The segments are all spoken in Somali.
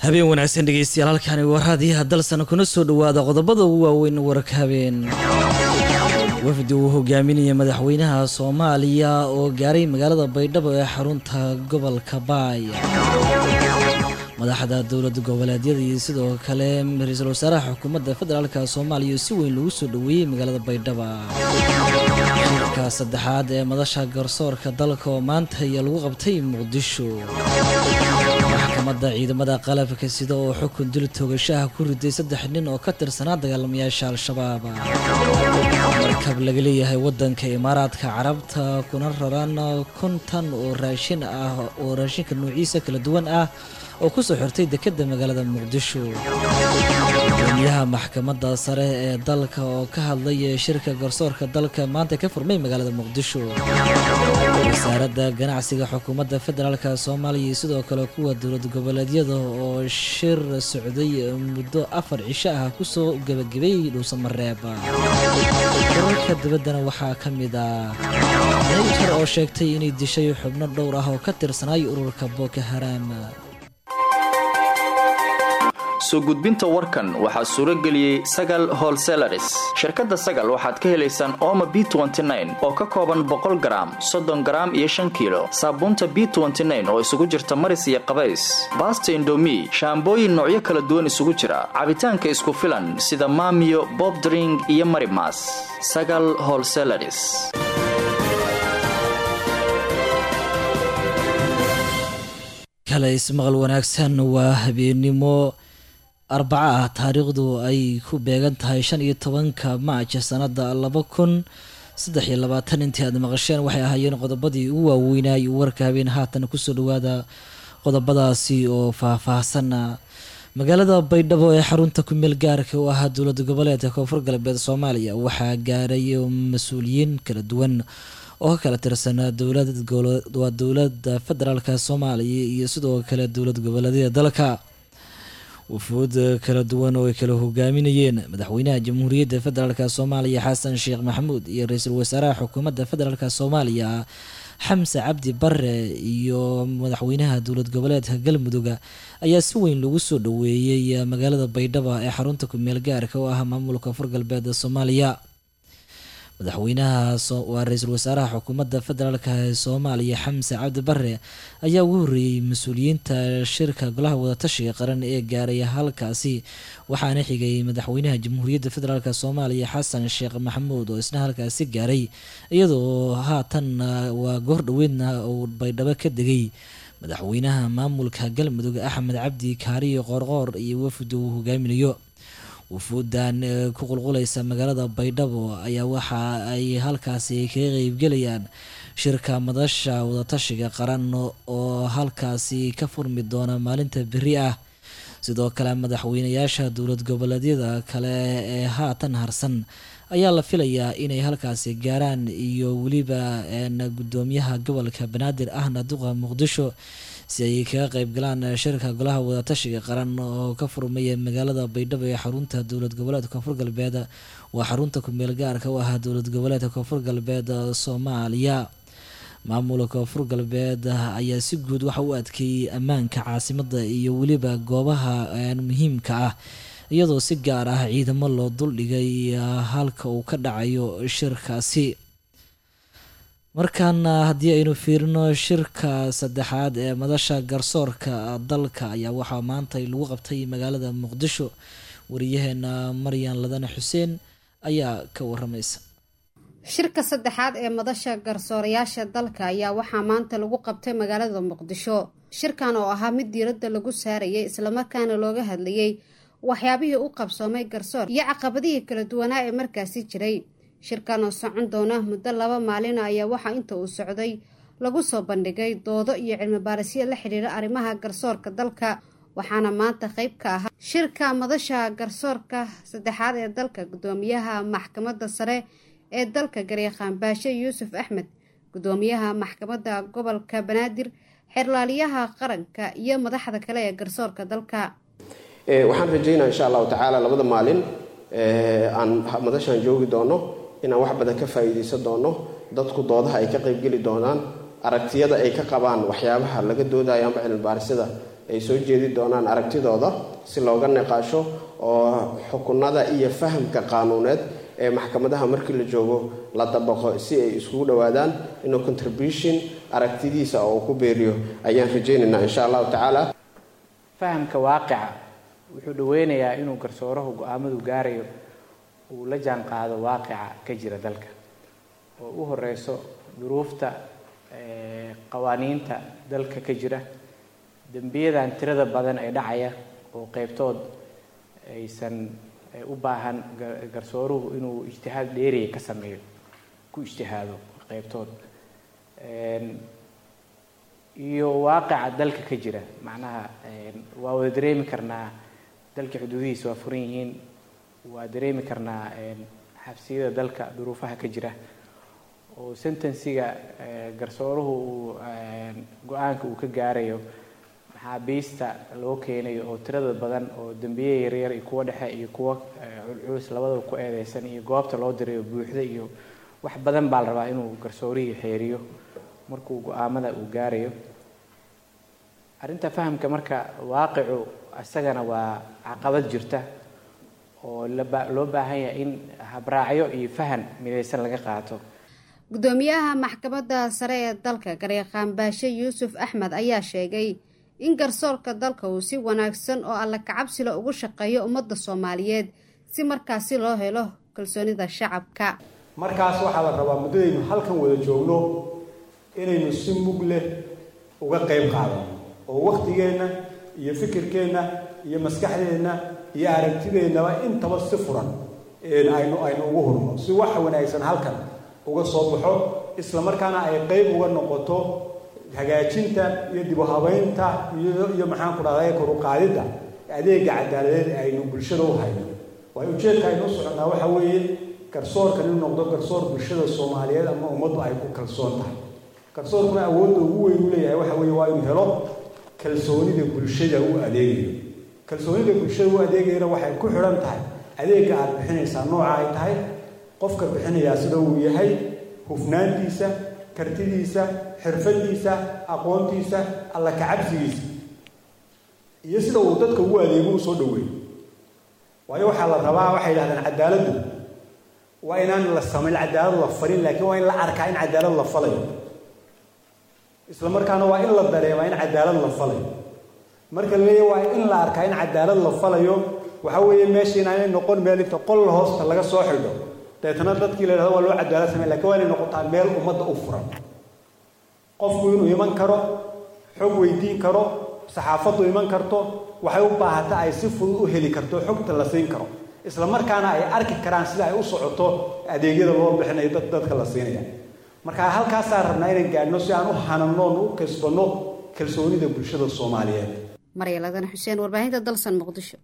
habeen wanaagsan dhegeystayaal halkani waa raadiyaha dalsan kuna soo dhowaada qodobada ugu waaweyn wararka habeen wafdi uu hogaaminaya madaxweynaha soomaaliya oo gaaray magaalada baydhabo ee xarunta gobolka baay madaxda dowlad goboleedyada iyo sidoo kale ra-iisul wasaaraha xukuumadda federaalka soomaaliya oo si weyn lagu soo dhoweeyey magaalada baydhaba shirka saddexaad ee madasha garsoorka dalka oo maanta ayaa lagu qabtay muqdisho maxkamadda ciidamada qalabka sida oo xukun dil toogashaha ku riday saddex nin oo ka tirsanaa dagaalamayaasha al-shabaab markab laga leeyahay wadanka imaaraadka carabta kuna raran kontan oo raashin ah oo raashinka nuuciisa kala duwan ah oo kusoo xirtay dekedda magaalada muqdisho gudoomiyaha maxkamadda sare ee dalka oo ka hadlay shirka garsoorka dalka maanta ka furmay magaalada muqdisho wasaaradda ganacsiga xukuumadda federaalka soomaaliya iyo sidoo kale kuwa dowlad goboleedyada oo shir socday muddo afar cisho ah kusoo gebagabay dhuusamareeb wararka dibaddana waxaa ka mid ah nayjar oo sheegtay inay dishay xubno dhowr ah oo ka tirsanay ururka boko haram soo gudbinta warkan waxaa suuro geliyey sagal holselaris shirkadda sagal waxaad ka helaysaan ooma b oo ka kooban boqol garaam soddon garaam iyo shan kiilo saabuunta b oo isugu jirta maris iyo qabays baasta indomi shaambooyin noocyo kala duwan isugu jira cabitaanka isku filan sida maamiyo bobdring iyo marimas sagal holselaris kale ismaqal wanaagsan waa habeennimo arbaca ah taariikhdu ay ku beegan tahay shan iyo tobanka maaja sanada laba kun saddex iyo labaatan intii aad maqasheen waxay ahaayeen qodobadii ugu waaweynay warka habeen haatan kusoo dhawaada qodobadaasi oo faah-faahsan magaalada baydhabo ee xarunta kumeel gaarka u ahaa dowlad goboleedka koonfur galbeed soomaaliya waxaa gaaray mas-uuliyiin kala duwan oo ka kala tirsan dowlawaa dowladda federaalka soomaaliya iyo sidoo kale dowlad goboleedyada dalka wufuud kala duwan oo ay kala hogaaminayeen madaxweynaha jamhuuriyadda federaalk soomaaliya xasan sheekh maxamuud iyo ra-iisul wasaaraha xukuumadda federaalk soomaaliya xamse cabdi bare iyo madaxweynaha dowlad goboleedka galmudug ayaa si weyn lagu soo dhoweeyey magaalada baydhabo ee xarunta kumeel gaarka oo ah maamulka koonfur galbeed soomaaliya madaxweynaha waa ra-iisul wasaaraha xukuumadda federaalka ee soomaaliya xamse cabdi bare ayaa ugu horreeyey mas-uuliyiinta shirka golaha wadatashiga qaran ee gaaray halkaasi waxaana xigay madaxweynaha jamhuuriyadda federaalk soomaaliya xasan sheekh maxamuud oo isna halkaasi gaaray iyadoo haatan waa goor dhoweedna uu baydhabo ka degay madaxweynaha maamulka galmudug axmed cabdi kaariyo qoorqoor iyo wafdi uu hogaaminayo wufuudan ku qulqulaysa magaalada baydhabo ayaa waxa ay halkaasi kaga qeybgelayaan shirka madasha wadatashiga qaran oo halkaasi ka furmi doona maalinta beri ah sidoo kale madaxweynayaasha dowlad goboleedyada kale ee haatan harsan ayaa la filayaa inay halkaasi gaaraan iyo weliba gudoomiyaha gobolka banaadir ahna duqa muqdisho si ay kaga qeyb galaan shirka golaha wadatashiga qaran oo ka furmaya magaalada baydhabo ee xarunta dowlad goboleedka koonfur galbeed waa xarunta kumeel gaarka u ahaa dowlad goboleedka koonfur galbeed soomaaliya maamulka koonfur galbeed ayaa si guud waxa u adkeeyey ammaanka caasimada iyo weliba goobaha muhiimka ah iyadoo si gaar ah ciidamo loo duldhigay halka uu ka dhacayo shirkaasi markaana haddii aynu fiirino shirka saddexaad ee madasha garsoorka dalka ayaa waxaa maanta lagu qabtay magaalada muqdisho wariyaheena maryan ladane xuseen ayaa ka waramaysa shirka saddexaad ee madasha garsoorayaasha dalka ayaa waxaa maanta lagu qabtay magaalada muqdisho shirkan oo ahaa mid diiradda lagu saarayay islamarkaana looga hadlayay waxyaabihii u qabsoomay garsoor iyo caqabadihii kala duwanaa ee markaasi jiray shirkan oo socon doona muddo laba maalina ayaa waxaa inta uu socday lagu soo bandhigay doodo iyo cilmi baarisyo la xidhiira arrimaha garsoorka dalka waxaana maanta qayb ka ahaa shirka madasha garsoorka saddexaad ee dalka gudoomiyaha maxkamadda sare ee dalka garyaqaan baashe yuusuf axmed gudoomiyaha maxkamadda gobolka banaadir xerlaaliyaha qaranka iyo madaxda kale ee garsoorka dalka waxaan rajaynaa insha allahu tacaala labada maalin aan madashaan joogi doono inaan wax badan ka faa'iidaysan doono dadku doodaha ay ka qaybgeli doonaan aragtiyada ay ka qabaan waxyaabaha laga doodayo amba cilmibaarisada ay soo jeedi doonaan aragtidooda si looga niqaasho oo xukunada iyo fahamka qaanuuneed ee maxkamadaha markii la joogo la dabaqo si ay iskugu dhowaadaan inuu contribution aragtidiisa oo uu ku beeriyo ayaan rajaynaynaa insha allahu tacaala fahamka waaqica wuxuu dhaweynayaa inuu garsoorahu go-aamadu gaarayo uu la jaan qaado waaqica ka jira dalka oo u horeyso duruufta qawaaniinta dalka ka jira dembiyadan tirada badan ee dhacaya oo qeybtood aysan u baahan garsooruhu inuu ijtihaad dheeriya ka sameeyo ku ijtihaado qeybtood iyo waaqica dalka ka jira macnaha waa wada dareemi karnaa dalka xuduudihiisa waa furan yihiin waa dareemi karnaa xabsiyada dalka duruufaha ka jira oo sentensiga garsooruhu uu go-aanka uu ka gaarayo maxaabiista loo keenayo oo tirada badan oo dembiye yaryar iyo kuwo dhexe iyo kuwo culculus labadaba ku eedeysan iyo goobta loo dirayo buuxda iyo wax badan baa la rabaa inuu garsoorihii xeeriyo markuu go-aamada uu gaarayo arrinta fahamka marka waaqicu isagana waa caqabad jirta oo loo baahan yahay in habraacyo iyo fahan midaysan laga qaato gudoomiyaha maxkamadda sare ee dalka gareeqaan baashe yuusuf axmed ayaa sheegay in garsoorka dalka uu si wanaagsan oo alla kacabsila ugu shaqeeyo ummadda soomaaliyeed si markaasi loo helo kalsoonida shacabka markaas waxaa la rabaa muddadaynu halkan wada joogno inaynu si mug leh uga qayb qaadano oo wakhtigeenna iyo fikirkeenna iyo maskaxdeenna iyo aragtideennaba intaba si furan aynu aynu ugu hurno si wax wanaagsan halkan uga soo baxo isla markaana ay qayb uga noqoto hagaajinta iyo dib u habeynta iyo iyo maxaan ku dhahday kor u qaadidda adeega cadaaladeed ee aynu bulshada u hayno waayo ujeedka aynu u soconnaa waxa weeye garsoorkan inuu noqdo garsoor bulshada soomaaliyeed ama ummaddu ay ku kalsoon tahay garsoorkuna awoodda ugu weyn u leeyahay waxa weeye waa inuu helo kalsoonida bulshada u adeegayo kalsoonida bulshada u adeegayana waxay ku xidhan tahay adeegga aada bixinaysaa nooca ay tahay qofka bixinayaa sida uu yahay hufnaantiisa kartidiisa xirfadiisa aqoontiisa alla kacabsigiisa iyo sida uu dadka ugu adeego u soo dhaweeyo waayo waxaa la rabaa waxay yidhahdeen cadaaladdu waa inaan la samayn cadaalad la farin laakiin waa in la arkaa in cadaalad la falayo isla markaana waa in la dareemaa in cadaalad la falayo marka la leeyahy waa in la arkaa in cadaalad la falayo waxa weeye meesha inaanay noqon meel inta qol hoosta laga soo xidho deetana dadkii la yidhahdo waa loo cadaalad samey lakin waa inay noqotaa meel ummadda u furan qofku inuu iman karo xog weydiin karo saxaafaddu iman karto waxay u baahata ay si fudud u heli karto xogta la siin karo isla markaana ay arki karaan sida ay u socoto adeegyada loo bixinayo dad dadka la siinaya marka halkaasaan rabnaa inaan gaadhno si aan u hanano oon u kasbanno kalsoonida bulshada soomaaliyeed maryaladana xuseen warbaahinta dalsan muqdisho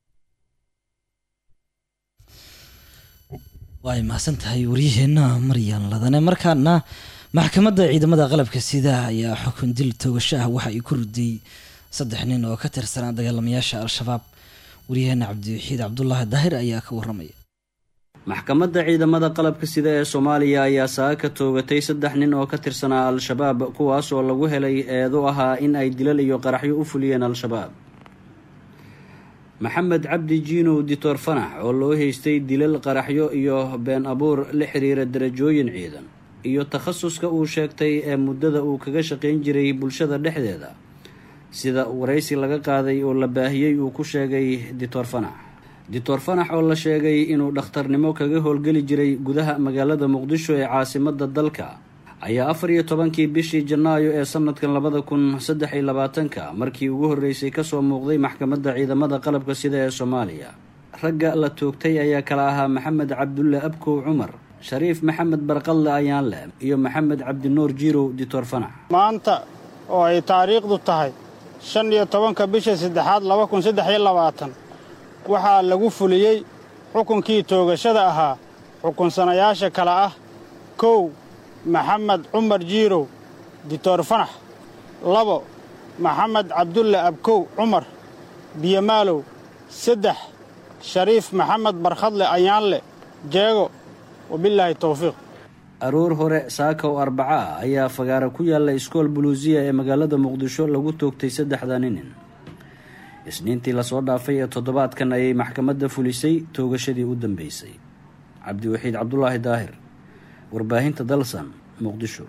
way mahadsan tahay waryaheenna maryan ladane markaana maxkamadda ciidamada qalabka sida ayaa xukun dil toogasho ah waxa ay ku riday saddex nin oo ka tirsanaa dagaalamayaasha al-shabaab waryaheena cabdiwaxiid cabdulaahi daahir ayaa ka waramaya maxkamadda ciidamada qalabka sida ee soomaaliya ayaa saaka toogatay saddex nin oo ka tirsanaa al-shabaab kuwaas oo lagu helay eedu ahaa in ay dilal iyo qaraxyo u fuliyeen al-shabaab maxamed cabdi jiinow dictor fanax oo loo haystay dilal qaraxyo iyo been abuur la xiriira darajooyin ciidan iyo takhasuska uu sheegtay ee muddada uu kaga shaqayn jiray bulshada dhexdeeda sida waraysi laga qaaday oo la baahiyey uu ku sheegay dictor fanax dictor fanax oo la sheegay inuu dhakhtarnimo kaga howlgeli jiray gudaha magaalada muqdisho ee caasimadda dalka ayaa afar iyo tobankii bishii janaayo ee sanadkan labada kun saddex iyo labaatanka markii ugu horreysay kasoo muuqday maxkamadda ciidamada qalabka sida ee soomaaliya ragga la toogtay ayaa kala ahaa maxamed cabdulle abkow cumar shariif maxamed barqadle ayaanle iyo maxamed cabdinuur jiirow dictor fanax maanta oo ay taariikhdu tahay shan iyo tobanka bisha saddexaad laba kun saddex iyo labaatan waxaa lagu fuliyey xukunkii toogashada ahaa xukunsanayaasha kale ah kow maxamed cumar jiirow dictor fanax labo maxamed cabdulle abkow cumar biyomaalow saddex shariif maxamed barkhadle ayaanle jeego wabilaahi towfiiq aroor hore saakaw arbaca ah ayaa fagaara ku yaalla iskool buluusiya ee magaalada muqdisho lagu toogtay saddexda ninin isniintii lasoo dhaafay ee toddobaadkan ayay maxkamadda fulisay toogashadii u dambeysay cabdiwaxiid cabdulaahi daahir warbaahinta dalsan muqdisho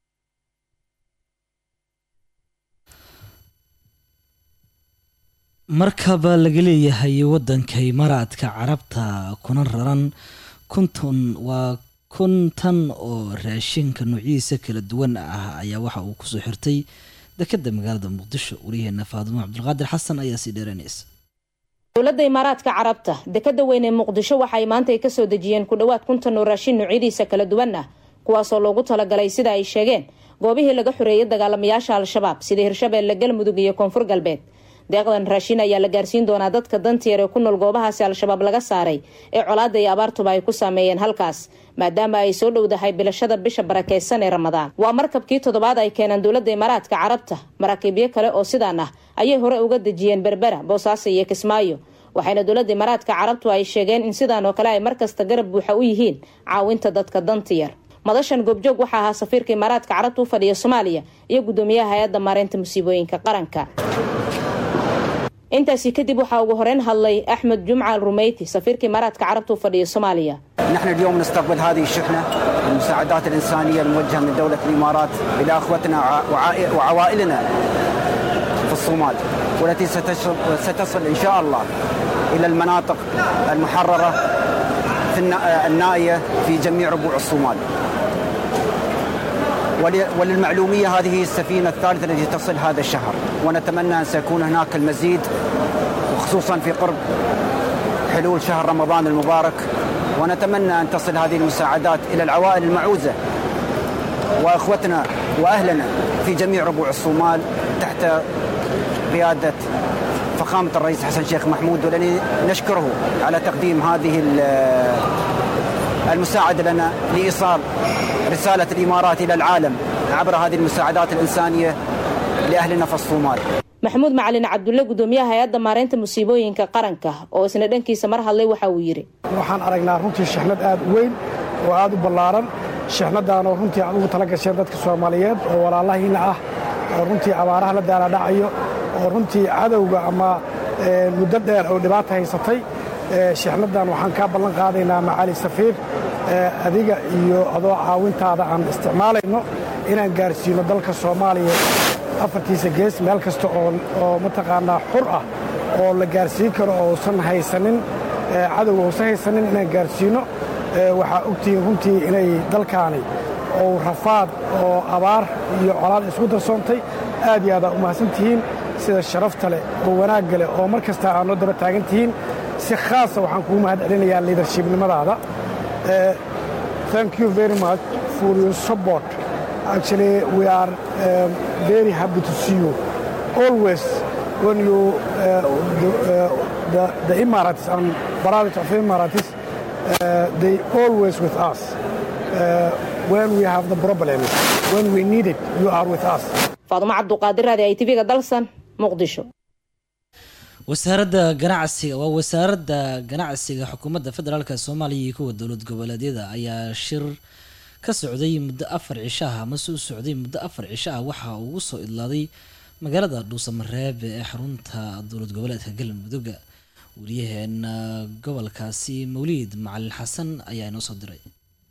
markaba laga leeyahay wadanka imaaraadka carabta kuna raran kunton waa kuntan oo raashinka noocyadiisa kala duwan ah ayaa waxa uu kusoo xirtay dekeda magaalada muqdisho wariyaheena faadimo cabdulqaadir xasan ayaa sii dheeranaysa dowladda imaaraadka carabta dekada weyn ee muqdisho waxay maanta ay kasoo dejiyeen ku dhowaad kuntan oo raashin noocyadiisa kala duwan ah kuwaasoo loogu talagalay sida ay sheegeen goobihii laga xoreeyay dagaalamayaasha al-shabaab sida hirshabeelle galmudug iyo koonfur galbeed deeqdan raashin ayaa la gaarsiin doonaa dadka dantier ee ku nool goobahaasi al-shabaab laga saaray ee colaada iyo abaartuba ay ku saameeyeen halkaas maadaama ay soo dhowdahay bilashada bisha barakeysan ee ramadaan waa markabkii toddobaad ay keeneen dowladda imaaraadka carabta maraakiibyo kale oo sidaan ah ayay hore uga dejiyeen berbera boosaaso iyo kismaayo waxayna dowladda imaaraadka carabtu ay sheegeen in sidaan oo kale ay markasta garab buuxa u yihiin caawinta dadka dantiyar madashan goobjoog waxaa ahaa safiirka imaaraadka carabta u fadhiya soomaaliya iyo guddoomiyaha hay-adda maareynta musiibooyinka qaranka intaasi kadib waxaa ugu horeyn hadlay axmed jumcal rumeyti safiirka imaaraadka carabta u fadhiya soomaaliya نحن اليوم نستقبل هذه الشحنة المساعدات الإنسانية الموجهة من دولة الإمارات إلى أخوتنا وعائ- وعوائلنا في الصومال والتي ستشر- ستصل إن شاء الله إلى المناطق المحررة في النا- النائية في جميع ربوع الصومال ول- وللمعلومية هذه هي السفينة الثالثة التي تصل هذا الشهر ونتمنى أن سيكون هناك المزيد وخصوصا في قرب حلول شهر رمضان المبارك ونتمنى أن تصل هذه المساعدات إلى العوائل المعوزة وأخوتنا وأهلنا في جميع ربوع الصومال تحت قيادة فخامة الرئيس حسن شيخ محمود والذي نشكره على تقديم هذه ال- المساعدة لنا لإيصال رسالة الإمارات إلى العالم عبر هذه المساعدات الإنسانية لأهلنا في الصومال maxamuud macalin cabdulle guddoomiyaha hay-adda maareynta musiibooyinka qaranka oo isna dhankiisa mar hadlay waxa uu yidhi waxaan aragnaa runtii shixnad aad u weyn oo aad u ballaaran shixnadaanoo runtii aad ugu tala gasheen dadka soomaaliyeed oo walaalahiina ah oo runtii abaaraha la daaladhacayo oo runtii cadowga ama eh, muddo dheer oo dhibaata haysatay Eh, shixnadan waxaan kaa ballan qaadaynaa macaali safiir eh, adiga iyo adoo caawintaada aan isticmaalayno inaan gaarsiino dalka soomaaliya afartiisa gees meel kasta oo oo mataqaanaa xur ah oo la gaarsiin karo oo uusan haysanin eh, cadowga uusan haysanin inaan gaarsiino Eh, waxaa ogtihiin runtii inay dalkaani oo rafaad oo abaar iyo colaad isku darsoontay aad iyo aadaa u mahadsan tihiin sida sharafta leh oo wanaagga leh oo mar kasta aad noo daba taagan tihiin si khaasa waxaan kugu mahad celinayaa leadershipnimadaada Eh, thank you very much for your support actually we are um, very happy to see you always when you uh, the, uh, the, the Emirates and brothers of Emirates uh, they always with us uh, when we have the problems when we need it you are with us faadumo cabduqaadir raadi ay tv-ga dalsan muqdisho wasaaradda ganacsiga waa wasaaradda ganacsiga xukuumadda federaalk soomaaliya iyo kuwa dowlad goboleedyada ayaa shir ka socday muddo afar cisho ah amase u socday muddo afar cisho ah waxa uu ugu soo idlaaday magaalada dhuusamareeb ee xarunta dowlad goboleedka galmudugga wariyaheena gobolkaasi mawliid macalin xasan ayaa inoo soo diray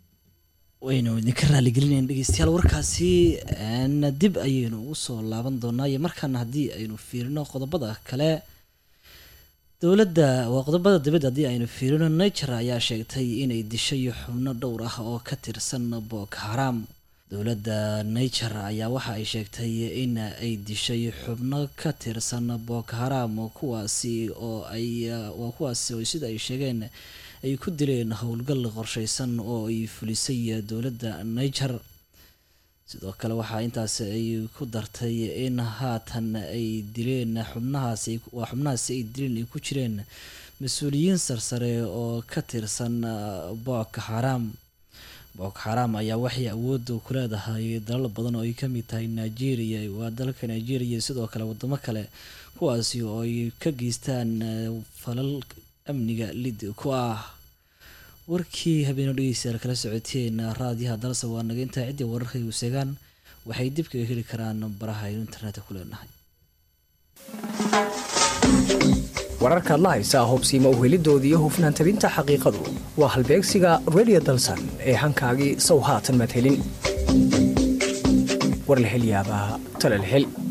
waynu idinka raaligelinayn dhegeystayaal warkaasi een, dib ayaynu ugu soo laaban doonaa iyo markaana haddii aynu fiirino qodobada kale dowladda waa qodobada dibadda haddii aynu fiirino niger ayaa sheegtay inay dishay xubno dhowr ah oo ka tirsan boko haram dowladda niger ayaa waxa ay sheegtay in ay dishay xubno ka tirsan boko haram kuwaasi oo ay waa kuwaasi oo sida ay sheegeen ay ku dileen howlgal qorsheysan oo ay fulisay dowladda niger sidoo kale waxaa intaas ay ku dartay in haatan ay dileen xubnahaasi waa xubnahaasi ay dileen ay ku jireen mas-uuliyiin sarsare oo ka tirsan boko haram boko haram ayaa waxay awoodda ku leedahay dalal badan oo ay ka mid tahay nigeria waa dalka nigeria iyo sidoo kale wadamo kale kuwaasi oo ay ka geystaan falal amniga lid ku ah warkii habeeno dhegeystayaal kala socoteen raadiyaha dalse waa naga intaa ciddii wararkay u seegaan waxay dib kaga heli karaan baraha aynu internetka ku leenahay wararkaad la haysaa hubsiima uhelidoodii hufnaan tabinta xaqiiqadu waa halbeegsiga redio dalsan ee hankaagii sow haatan madhelin war la hel yaabaa tala la hel